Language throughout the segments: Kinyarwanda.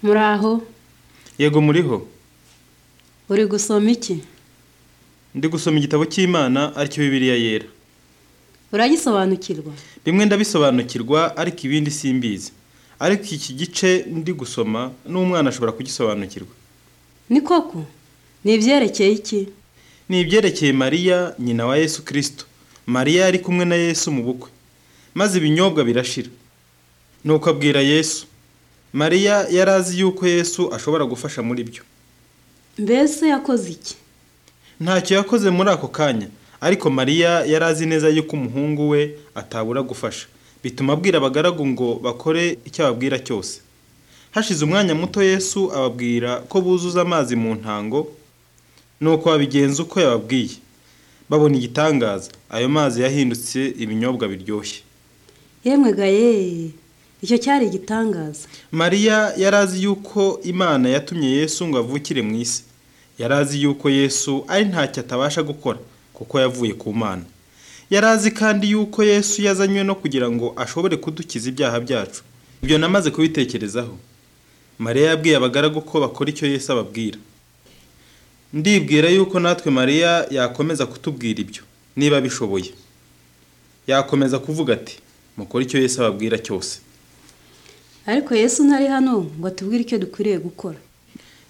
muraho yego muriho uri gusoma iki ndi gusoma igitabo cy'imana aricyo bibiliya yera uragisobanukirwa bimwe ndabisobanukirwa ariko ibindi simbizi ariko iki gice ndi gusoma n'umwana ashobora kugisobanukirwa ni koko ni ibyerekeye iki ni ibyerekeye mariya nyina wa yesu kirisito mariya yari kumwe na yesu mu bukwe maze ibinyobwa birashira nuko abwira yesu mariya yari azi yuko yesu ashobora gufasha muri byo mbese yakoze iki ntacyo yakoze muri ako kanya ariko mariya yari azi neza yuko umuhungu we atabura gufasha bituma abwira abagaragu ngo bakore icyo ababwira cyose hashize umwanya muto yesu ababwira ko buzuza amazi mu ntango nuko babigenza uko yababwiye babona igitangaza ayo mazi yahindutse ibinyobwa biryoshye yemwe gaye icyo cyari igitangaza mariya yari azi yuko imana yatumye yesu ngo avukire mu isi yari azi yuko yesu ari ntacyo atabasha gukora kuko yavuye ku mana yari azi kandi yuko yesu yazanywe no kugira ngo ashobore kudukiza ibyaha byacu ibyo namaze kubitekerezaho mariya yabwiye abagaragu ko bakora icyo yesu ababwira ndibwira yuko natwe mariya yakomeza kutubwira ibyo niba abishoboye yakomeza kuvuga ati mukore icyo yesu ababwira cyose ariko yesu ntari hano ngo atubwire icyo dukwiriye gukora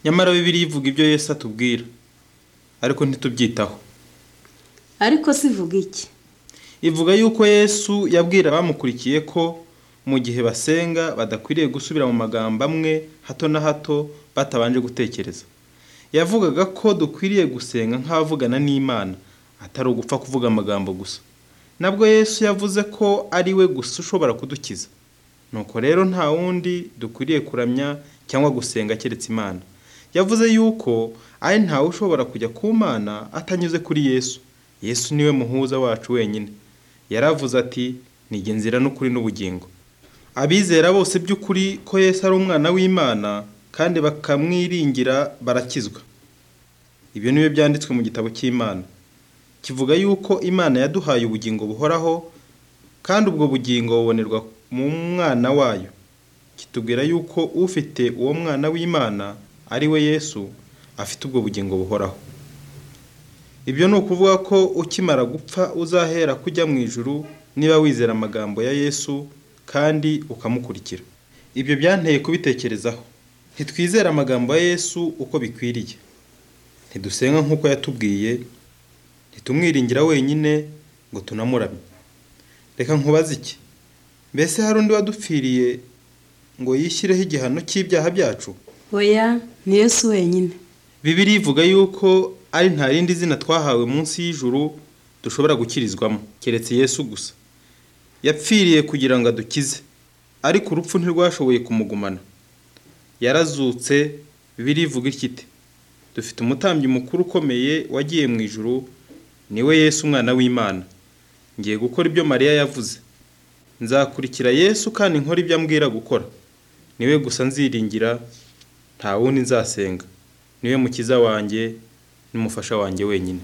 nyamara bibiri ivuga ibyo yesu atubwira ariko ntitubyitaho ariko sivuga iki ivuga yuko yesu yabwira abamukurikiye ko mu gihe basenga badakwiriye gusubira mu magambo amwe hato na hato batabanje gutekereza yavugaga ko dukwiriye gusenga nk'abavugana n'imana atari ugupfa kuvuga amagambo gusa nabwo yesu yavuze ko ari we gusa ushobora kudukiza nuko rero nta wundi dukwiriye kuramya cyangwa gusenga keretse imana yavuze yuko ari ntawe ushobora kujya ku mana atanyuze kuri yesu yesu niwe muhuza wacu wenyine yaravuze ati nige nzira n'ukuri n'ubugingo abizera bose by'ukuri ko yesu ari umwana w'imana kandi bakamwiringira barakizwa ibyo ni byo byanditswe mu gitabo cy'imana kivuga yuko imana yaduhaye ubugingo buhoraho kandi ubwo bugingo bubonerwa mu mwana wayo kitubwira yuko ufite uwo mwana w'imana ari we yesu afite ubwo bugingo buhoraho ibyo ni ukuvuga ko ukimara gupfa uzahera kujya mu ijuru niba wizera amagambo ya yesu kandi ukamukurikira ibyo byanteye kubitekerezaho ntitwizere amagambo ya yesu uko bikwiriye ntidusenga nk'uko yatubwiye ntitumwiringira wenyine ngo tunamuramye reka nkubaze iki mbese hari undi wadupfiriye ngo yishyireho igihano cy'ibyaha byacu oya ni yesu wenyine bibiri ivuga yuko ari nta rindi zina twahawe munsi y'ijuru dushobora gukirizwamo keretse yesu gusa yapfiriye kugira ngo adukize ariko urupfu ntirwashoboye kumugumana yarazutse bibiri ivuga ikiti dufite umutambyi mukuru ukomeye wagiye mu ijuru niwe yesu umwana w'imana ngiye gukora ibyo mariya yavuze nzakurikira yesu kandi nkora ibyo ambwira gukora niwe gusa nziringira nta wundi nzasenga niwe mukiza wanjye n'umufasha wanjye wenyine